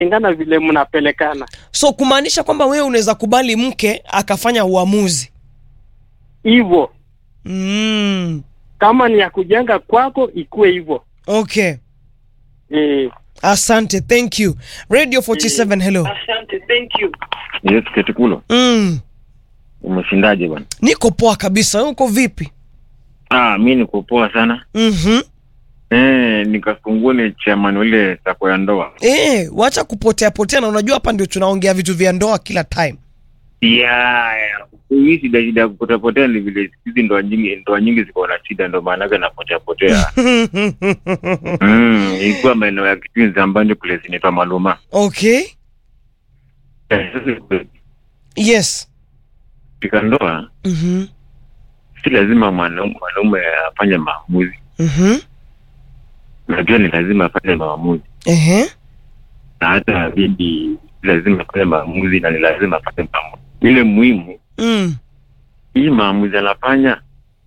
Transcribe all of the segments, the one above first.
ingana vile mnapelekana so kumaanisha kwamba wewe unaweza kubali mke akafanya uamuzi hivyo. mm. Kama ni ya kujenga kwako, ikuwe hivyo okay eh. asante thank you radio 47 hello Asante, thank you. Yes, Ketikulo, mm. umeshindaje bwana? niko poa kabisa Wewe uko vipi Ah, mi niko poa sana. mm-hmm. Eh, nikafungule chairman ule sako ya ndoa. e, wacha kupotea potea na unajua hapa ndio tunaongea vitu vya ndoa kila time Yeah, yeah. Hii shida shida ya kupotea potea ni vile hizi ndoa nyingi ndoa nyingi ziko na shida ndio maana yake napotea potea. Mm, ilikuwa maeneo ya Kitui Zambani kule zinaitwa Maluma. okay Eh, sasa yes katika ndoa mm-hmm. si lazima mwanaume mwanaume afanye maamuzi. Mm-hmm. Najua ni lazima afanye maamuzi. Ehe. Na hata bibi si lazima afanye maamuzi na ni lazima afanye maamuzi. Ile muhimu Mm. hii maamuzi anafanya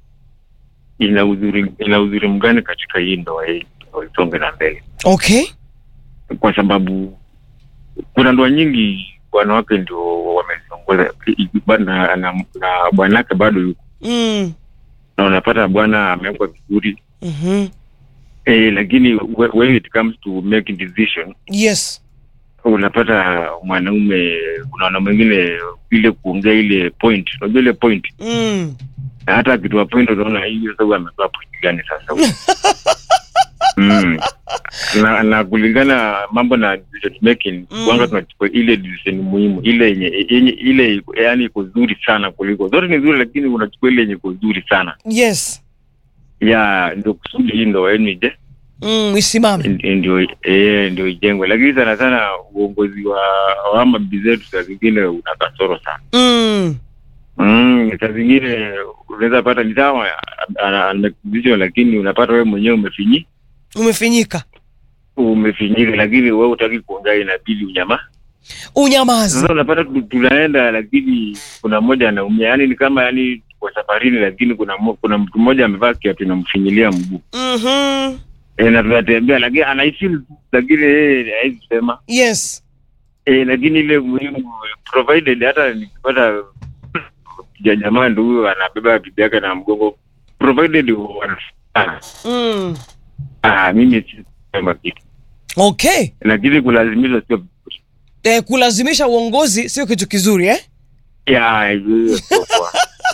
ina uzuri ina uzuri mgani katika hii ndoa hii ndio isonge na mbele okay kwa sababu kuna ndoa nyingi wanawake ndio wameziongoza na, na, na bwanake bado yuko mm. na unapata bwana amewekwa vizuri mm-hmm. eh, lakini whe- when it comes to making decision yes unapata mwanaume unaona mwingine ile kuongea ile point unajua ile point mm. na hata akitoa point unaona hiyo sasa huyu ametoa point gani sasa huyu? mm. na, na kulingana mambo na decision making Mm. kwanza tunachukua ile decision muhimu ile yenye yenye ile yani iko zuri sana kuliko zote ni nzuri lakini unachukua ile yenye iko zuri sana yes ya ndio kusudi hii ndo yenu ije mm. isimame n- ndio eh, ndio ijengwe lakini sana sana uongozi wa wa mabibi zetu saa zingine una kasoro sana mm. Mm, saa zingine unaweza pata ni sawa ana- ana decision lakini unapata wewe mwenyewe umefinyi umefinyika umefinyika lakini wewe utaki kuongea inabidi unyama unyamazi sasa unapata tu- tunaenda lakini kuna mmoja anaumia yani ni kama yani kwa safarini lakini kuna mo, kuna mtu mmoja amevaa kiatu inamfinyilia mguu mm-hmm. e, na tunatembea lakini anaifeel lakini yeye hawezi sema yes e, lakini ile muhimu provided hata nikipata ja jamaa ndo huyo anabeba bibi yake na mgongo provided wanafanya mm. ah, mimi si sema kitu okay lakini kulazimishwa sio vizuri. eh, kulazimisha uongozi sio kitu kizuri eh? ya hiyo sio poa.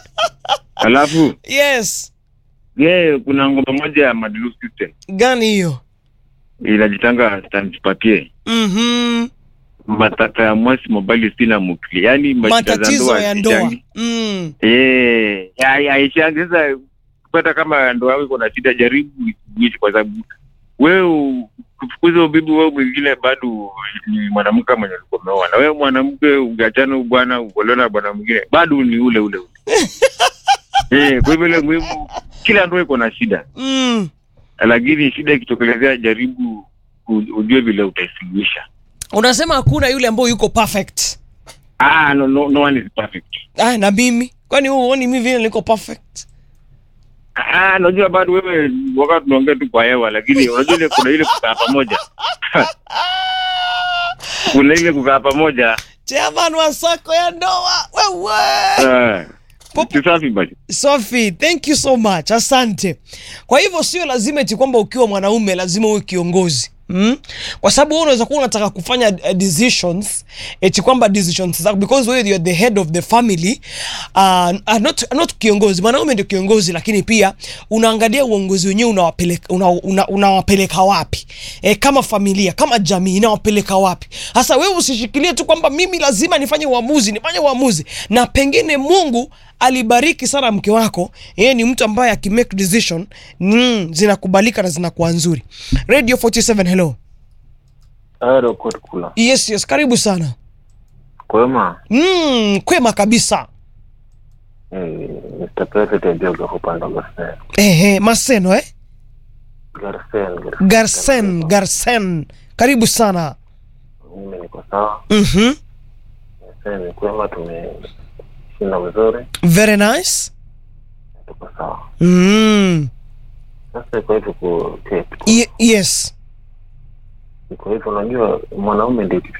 alafu yes ye kuna ngoma moja ya Madilu system gani hiyo inajitanga stanipapie mm-hmm. matata ya mwasi mobile sina mukli yani mashida za matatizo ndoa ya ndoa hazichangi. mm. Eh, ya- ya- haishangi sasa kupata kama ndoa yako iko na shida jaribu isuluhishe kwa sababu wewe kufukuza ubibi wewe mwingine bado ni mwanamke mwenye ulikuwa umeoa na wewe mwanamke ukiachana huyu bwana ukolewa na bwana mwingine bado ni ule ule ule eh, kwa hivyo ile muhimu kila ndoa iko na shida Mm. lakini shida ikitokelezea jaribu u- ujue vile utaisuluhisha unasema hakuna yule ambayo yuko perfect ah, no, no, no one is perfect ah, na mimi kwani huu uoni mi vile niko perfect Ah, najua bado wewe wakati tunaongea tu kwa hewa, lakini unajua ile kuna ile kukaa pamoja kuna ile kukaa pamoja chairman wa sako ya ndoa wewe ah, Pop- si safi basi. Sophie, thank you so much. Asante. Kwa hivyo sio lazima eti kwamba ukiwa mwanaume lazima uwe kiongozi. Mm? Kwa sababu wewe unaweza kuwa unataka kufanya uh, decisions eti kwamba decisions zako because wewe you're the head of the family uh, uh, not, not kiongozi mwanaume ndio kiongozi lakini pia unaangalia uongozi wenyewe unawapeleka una, una, unawapeleka wapi e, kama familia kama jamii inawapeleka wapi sasa wewe usishikilie tu kwamba mimi lazima nifanye uamuzi nifanye uamuzi na pengine mungu alibariki sana mke wako yeye ni mtu ambaye akimake decision mm, zinakubalika na zinakuwa nzuri radio 47 hello Hello, Kurt Kula. yes yes karibu sana Kwema. mm, kwema kabisa Eh, Mr. President Yoga upande wa Garsen. ehe maseno eh? Garsen. garsen garsen karibu sana Mimi niko sawa. mm-hmm. Sasa ni kwema tumeshinda vizuri. very nice Tuko sawa. mm. Sasa kwa hivyo ku Kate. Ye- yes Kwa hivyo unajua mwanaume ndio